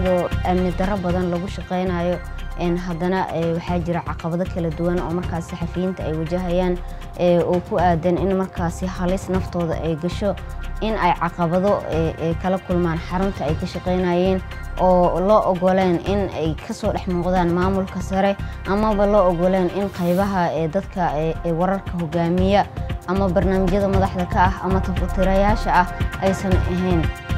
iyadoo amni darro badan lagu shaqaynayo haddana waxaa jira caqabado kala duwan oo markaas saxafiyiinta ay wajahayaan oo ku aadan in markaasi halis naftooda ay gasho in ay caqabado kala kulmaan xarunta ay ka shaqaynayeen oo loo ogoleen in ay kasoo dhex muuqdaan maamulka sare amaba loo ogoleen in qaybaha dadka wararka hogaamiya ama barnaamijyada madaxda ka ah ama tafatirayaasha ah aysan ahayn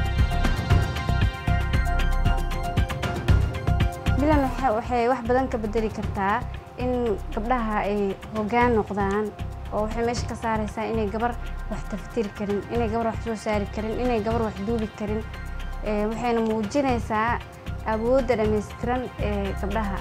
bilan waxay wax badan ka bedeli kartaa in gabdhaha ay hoggaan noqdaan oo waxay meesha ka saaraysaa inay gabar wax tafatiri karin inay gabar wax soo saari karin inay gabar wax duubi karin waxayna muujinaysaa awoodda dhammaystiran ee gabdhaha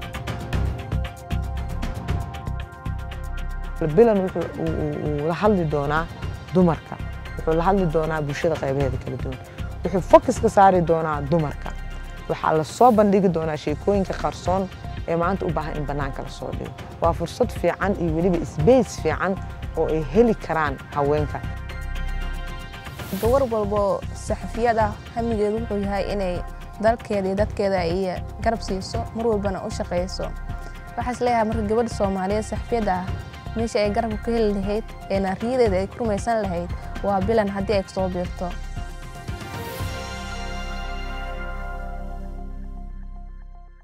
bilan wuxuu la hadli doonaa dumarka wuxuu la hadli doonaa bulshada qaybaheeda kala duwan wuxuu fokus ka saari doonaa dumarka waxaa la soo bandhigi doonaa sheekooyinka qarsoon ee maanta u baahan in bannaanka la soo dhigo waa fursad fiican iyo weliba sbace fiican oo ay heli karaan haweenka gabar walbo saxafiyad ah hamigeedu wuxuu yahay inay dalkeeda iyo dadkeeda iyo garab siiso mar walbana u shaqayso waxaas leeyahay marka gabadha soomaaliyeed saxafiyadda ah meesha ay garabka ka heli lahayd ee naariyadeeda ay ku rumaysan lahayd waa bilan haddii ay kasoo biirto